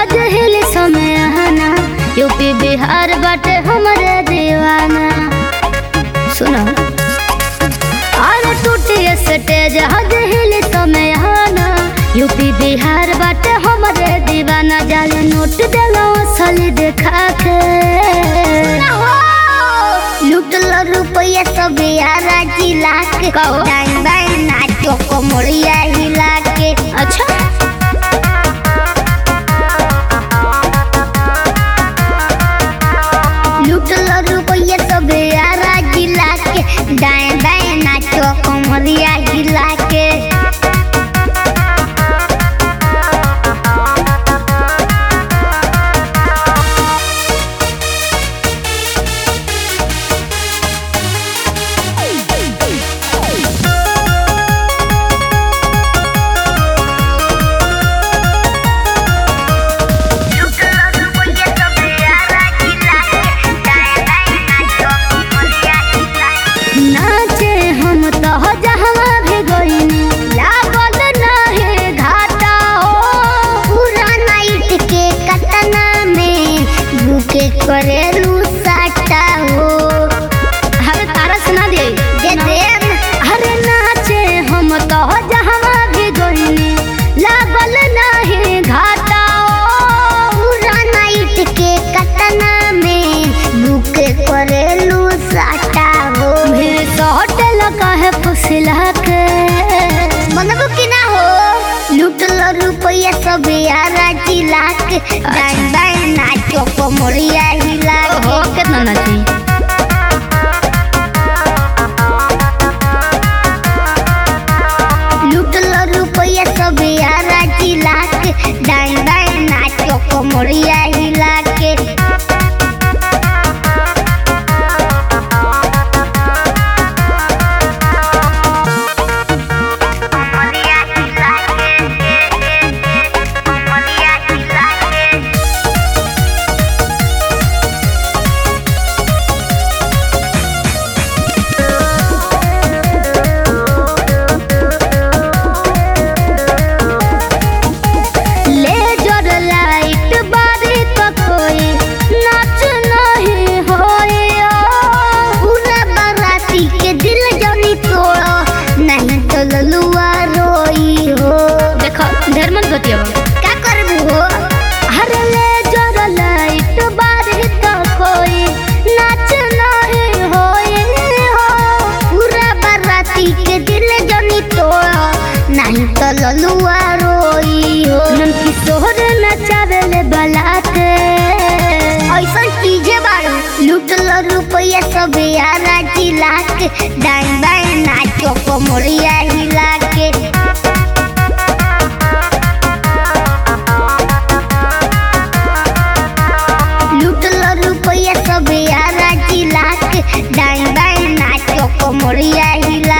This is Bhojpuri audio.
हज हिल समय आना यूपी बिहार बाटे हमरे दीवाना सुनो अरे टूटी स्टेज हज हिल समय आना यूपी बिहार बाटे हमरे दीवाना जाले नोट देलो असली देखा के लुटल रुपया सब यारा जिला के कहो। डाइन बाइन नाचो को मोड़िया हिला के अच्छा लुटल रुपया सब यारा जिला के डाइन बाइन नाचो को मोड़िया हिला के नाचे हम तो जहवा भी गईनी लागल नाहे घाटा हो पूरा नाइट के कतना में भूखे करेलू साटा हो अरे तारा सुना दे दे देम अरे नाचे हम तो जहवा भी गईनी लागल नाहे घाटा हो पूरा नाइट के कतना में भूखे करेलू साटा हो भीड़ तो होटल काहे फुसिला के मनबो कि ना हो लुटल रुपया सब यारा जिला के डाइन बाइन नाचो को मोड़िया हिला हो के कितना नाची लुटल रुपया सब यारा जिला के डाइन बाइन नाचो को मोड़िया हिला के लेजर लाइट बारी तो कोई नाच नहीं होए पूरा बाराती के दिल जनी तोड़ो नहीं तो ललुआ रोई हो देखो ढेर मन बतिया क्या करबू हो हर लेजर लाइट बारी तो कोई नाच नहीं होए हो पूरा बाराती के दिल जनी तोड़ो नहीं तो ललुआ रोई हो ननकी सोहर नचावेले बलाते ऐसा चीजें बारू लुटल रुपया सब यारा जिला के डाइन बाइन नाचो को मोड़िया हिला के लुटल रुपया सब यारा जिला के डाइन बाइन नाचो को मोड़िया हिला